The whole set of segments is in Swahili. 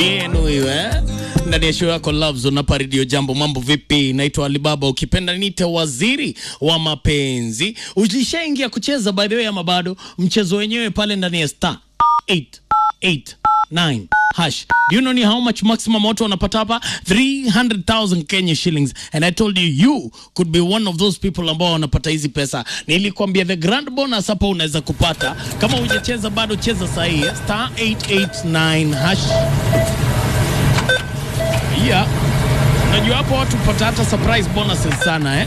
yenu iwe ndani ya show yako Love Zone hapa Radio Jambo. Mambo vipi? Naitwa Alibaba, ukipenda nite waziri wa mapenzi. Ulishaingia kucheza by the way ama bado? Mchezo wenyewe pale ndani ya star 889 hash. Do you know ni how much maximum watu wanapata hapa? 300,000 Kenya shillings. And I told you you could be one of those people ambao wanapata hizi pesa. Nilikwambia the grand bonus hapa unaweza kupata. Kama hujacheza bado cheza saa hii. eh? Star 889 hash. Yeah. Unajua hapo watu hupata hata surprise bonuses sana eh?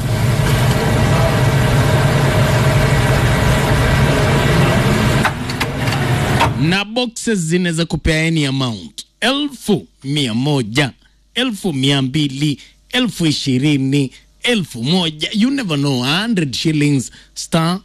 na boxes zinaweza kupea any amount elfu mia moja elfu mia mbili elfu ishirini elfu moja you never know 100 shillings star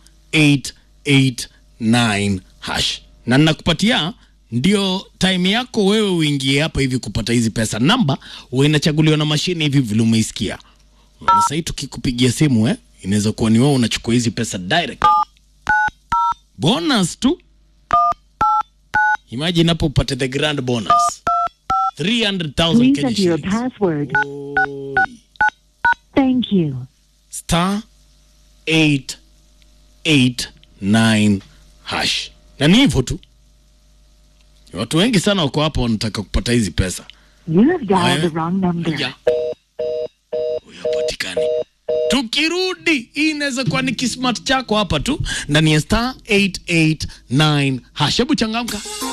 889 hash na nakupatia ndio time yako wewe uingie hapa hivi kupata hizi pesa namba huwa inachaguliwa na mashine hivi vile umeisikia na sahii tukikupigia simu eh, inaweza kuwa ni wewe unachukua hizi pesa direct bonus tu Imagine hapo upate the grand bonus 300,000 Please Kenya enter your shillings. password. Oi. Thank you. Star 889 hash. Na ni hivyo tu. Watu wengi sana wako hapa wanataka kupata hizi pesa. You have dialed Haya. the wrong number. Haya. Huyo hapatikani. Tukirudi, hii inaweza kuwa ni kismat chako hapa tu ndani ya star 889 hash. Hebu changamka.